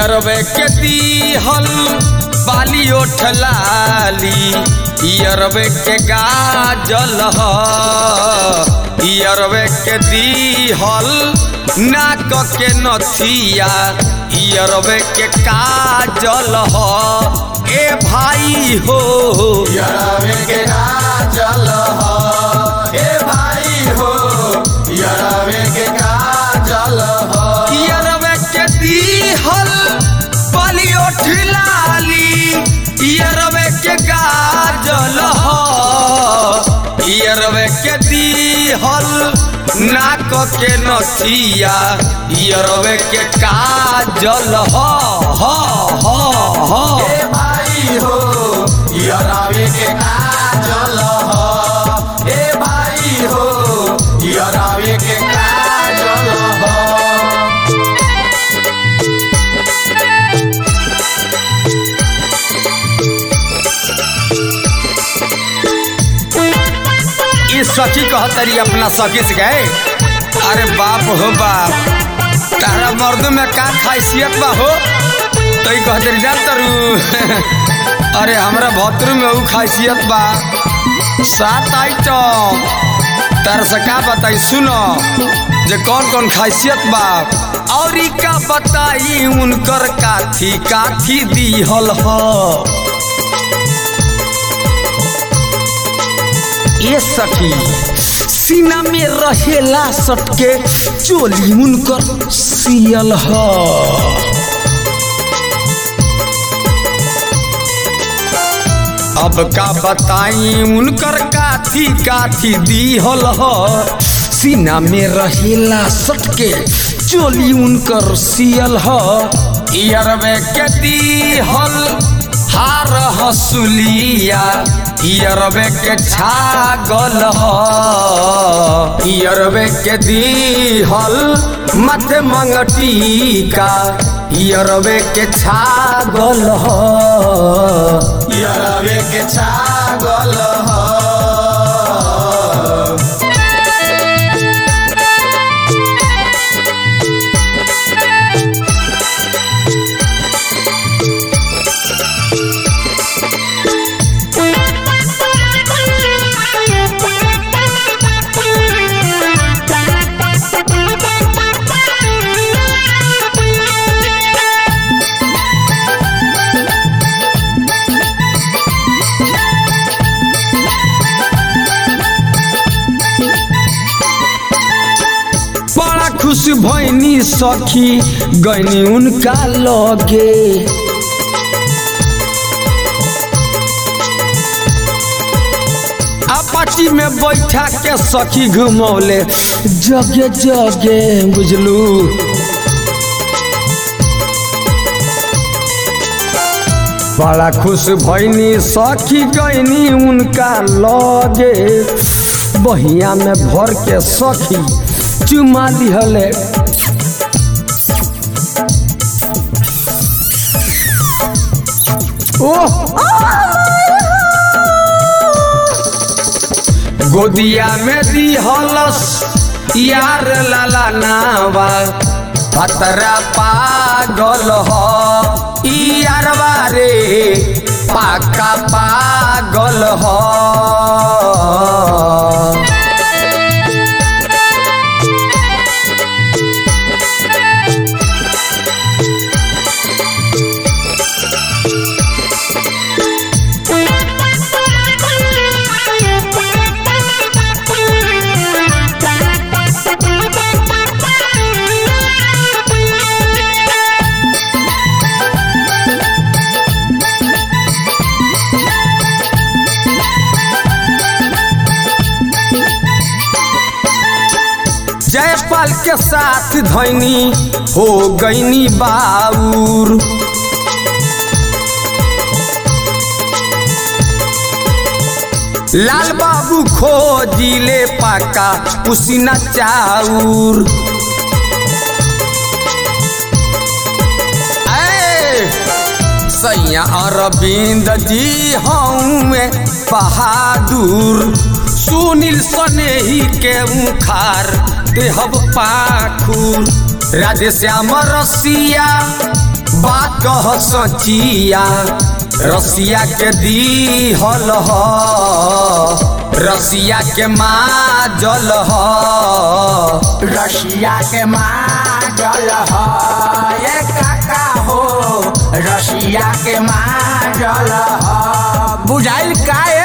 यरवे के दीहल बाली ओठलाली यरवे के गाजल ह यरवे के दीहल नाक के नथिया यरवे के काजल ह ए भाई हो यरवे के काजल हो ए भाई हो यरवे के काजल हो यरवे के दीहल बाली ओठलाली यरवे के गाजल ह यरवे के दीहल नाक के नथिया यरवे के काजल ह ह ह ह ए भाई हो यरवे के काजल हो ए भाई हो यरवे के काजल हो ये सखी कहतरी अपना सखी से गए अरे बाप हो बाप तारा मर्द में का खासियत बा हो तो ही कहतरी जा तरू अरे हमरा भतरू में ऊ खासियत बा सात आइटम तारा से का बताई सुनो जे कौन कौन खासियत बा और ई का बताई उनकर काथी काथी दीहल ह ए सखी सीना में रहेला सटके चोली उनकर सियल ह अब का बताई उनकर काथी काथी दीहल ह सीना में रहेला सटके चोली उनकर सियल ह इयरवे के दीहल हार हसुलिया इयरवे के छागल ह इयरवे के दीहल मथे मंगटिका इयरवे के छागल ह यरवे के छागल हो बड़ा खुश भैनी सखी गैनी उनका लगे अपाची में बैठा के सखी घुमौले जगे जगे बुझलू बड़ा खुश भैनी सखी गैनी उनका लगे बहिया में भर के सखी चुमा दिहले ओह गोदिया में दिहलस यार लाला नावा पतरा पागल ह ई यारवा रे पाका पागल ह जयपाल के साथ धैनी हो गईनी बाउर लाल बाबू खोजिले पाका उसीना चाउर ऐ, सैया अरविंद जी हमें बहादुर सुनील सनेही के उखार देहब पाखुर राधे श्याम रसिया बात कह सचिया रसिया के दी हल ह रसिया के माँ जल ह रशिया के माजल ह ये काका हो रशिया के माजल ह बुझाइल काए